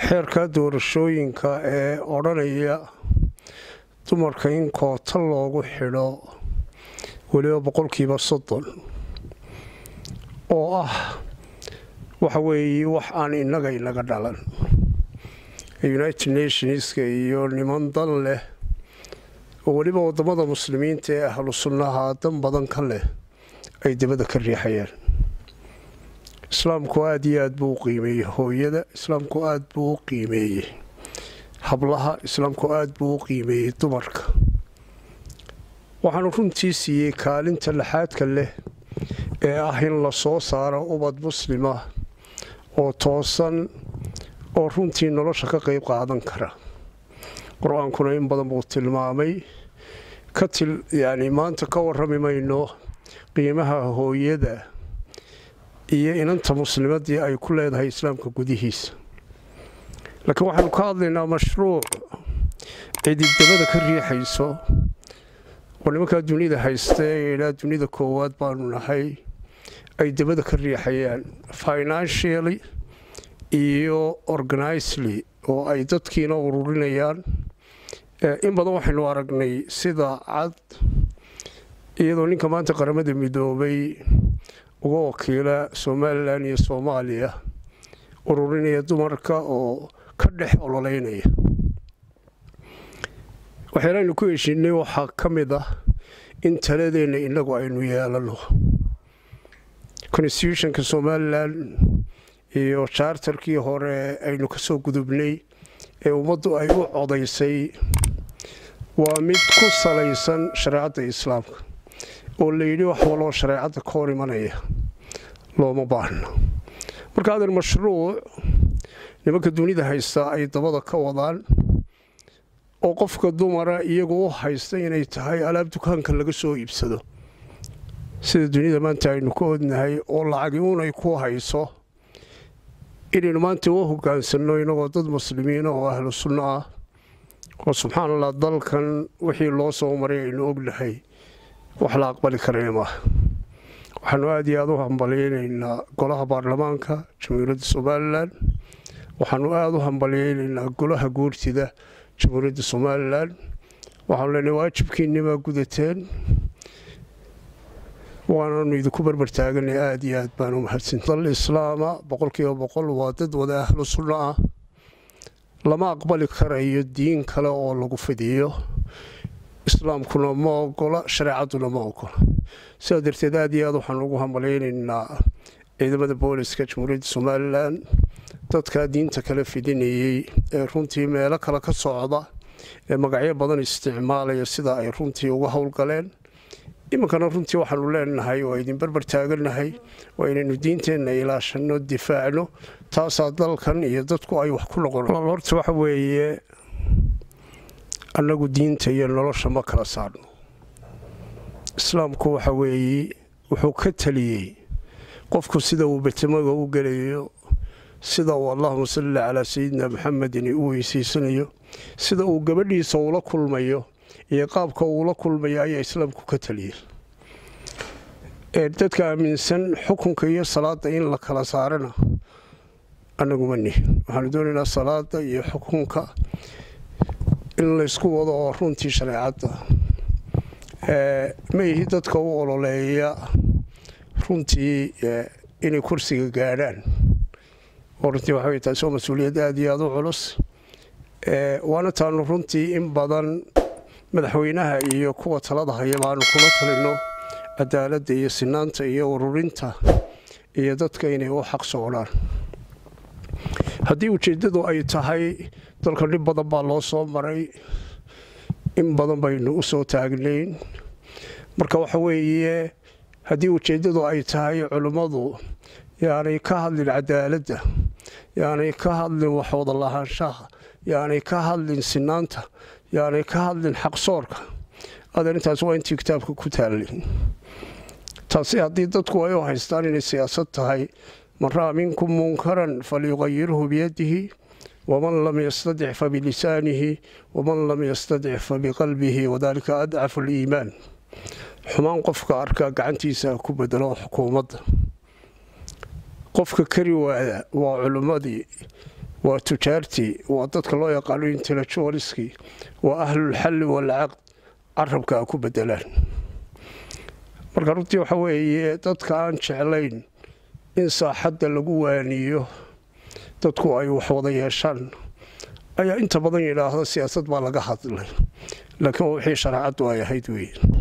xeerka doorashooyinka ee odhanaya dumarka in koota loogu xidho weliba boqolkiiba soddon oo ah waxa weeye wax aan innaga inaga dhalan united nationska iyo niman dan leh oo weliba waddamada muslimiinta ee ahlu sunnaha dan badan ka leh ay dabada ka riixayaan islaamku aada iyo aada buu u qiimeeyey hooyada islaamku aada buu u qiimeeyey hablaha islaamku aada buu u qiimeeyey dumarka waxaanu runtii siiyey kaalinta laxaadka leh ee ah in la soo saaro ubad muslima oo toosan oo runtii nolosha ka qayb qaadan kara qur-aankuna in badan buu tilmaamay ka til yacni maanta ka warrami mayno qiimaha hooyada iyo inanta muslimadii ay ku leedahay islaamka gudihiisa laakiin waxaanu ka hadlaynaa mashruuc cidibdabada ka riixayso oo nimankaa dunida haysta ee ilaa dunida koowaad baanu nahay ay dabada ka riixayaan financially iyo organizely oo ay dadkiina ururinayaan in badan waxaynu aragnay sida cad iyadoo ninka maanta qaramada midoobay uga wakiila somalilan iyo soomaaliya ururinaya dumarka oo ka dhex ololeynaya waxyaalaynu ku heshiinay waxaa ka mid ah in taladeenna innagu aynu yeelano constitutionka somalilan iyo jaartarkii hore aynu ka soo gudubnay ee ummaddu ay u codaysay waa mid ku salaysan shareecadda islaamka oo layidhi wax waloo shareecadda ka hor imanaya looma baahno marka adeer mashruuc nimanka dunida haysta ay dabada ka wadaan oo qofka dumara iyagu u haysta inay tahay alaab dukaanka laga soo iibsado sida dunida maanta aynu ka odnahay oo lacagi unay ku hayso inaynu maanta u hogaansanno inagoo dad muslimiina oo ahlu sunno ah oo subxaan allah dalkan wixii loo soo maray aynu ognahay wax la aqbali karaya maaha waxaanu aada iyo aada u hambalyeynaynaa golaha baarlamaanka jamhuuriyadda somalilan waxaanu aada u hambalyeynaynaa golaha guurtida jamhuuriyadda somalilan waxaanu leenahay waajibkiinnimaa gudateen waananu idinku barbartaaganay aada iyo aad baan u mahadsan dal islaama boqolkiiba boqol waa dad wada ahlu sunno ah lama aqbali karayo diin kale oo lagu fidiyo islaamkuna ma ogola shareecadduna ma ogola sidaa darteed aada iyo aad waxaan ugu hambalyeynaynaa ciidamada booliska jamhuuriyadda somalilan dadkaa diinta kala fidinayey ee runtii meelo kale ka socda ee magacyo badan isticmaalaya sida ay runtii uga howlgaleen iminkana runtii waxaanu leenahay waa idin barbar taagannahay waa inaynu diinteenna ilaashanno difaacno taasaa dalkan iyo dadku ay wax ku noqon horta waxa weeye annagu diinta iyo nolosha ma kala saarno islaamku waxa weeye wuxuu ka taliyey qofku sida uu betamaga u gelayo sida uu allahuma salli calaa sayidina maxamedin u weysaysanayo sida uu gabadhiisa ula kulmayo iyo qaabka uula kulmayo ayaa islaamku ka taliyey dadka aaminsan xukunka iyo salaada in la kala saarana annaguma nihin waxaanu doonaynaa salaada iyo xukunka in laysku wado oo runtii shareecadda ma ihi dadka u ololeeya runtii inay kursiga gaadhaan oo runtii waxa wey taasi waa mas-uuliyad aada iyo aada u culus waana taanu runtii in badan madaxweynaha iyo kuwa talada haya baanu kula talino cadaaladda iyo sinaanta iyo ururinta iyo dadka inay u xaq socdaan haddii ujeeddadu ay tahay dalka dhib badan baa loo soo maray in badan baynu u soo taagnayn marka waxa weeye haddii ujeeddadu ay tahay culimmadu yaanay ka hadlin cadaaladda yaanay ka hadlin waxwada lahaanshaha yaanay ka hadlin sinaanta yaanay ka hadlin xaqsoorka adeer intaas waa intii kitaabka ku taallay taasi haddii dadku ay u haystaan inay siyaasad tahay man ra'a minkum munkaran falyuqayirhu biyadihi waman lam yastadic fabilisaanihi waman lam yastadic fabiqalbihi wadalika adcafu aliimaan xumaan qofka arkaa gacantiisa ku bedelo xukuumadda qofka kari waada waa culimmadii waa tujaartii waa dadka loo yaqaano intellectualiskii waa ahlulxalli walcaqd carabka a ku bedelaan marka runtii waxa weeye dadka aan jeclayn in saaxadda lagu waaniyo dadku ay wax wada yeeshaan ayaa inta badan yidhaahda siyaasad baa laga hadlay laakiin waa wixii shareecaddu ay ahayd weeye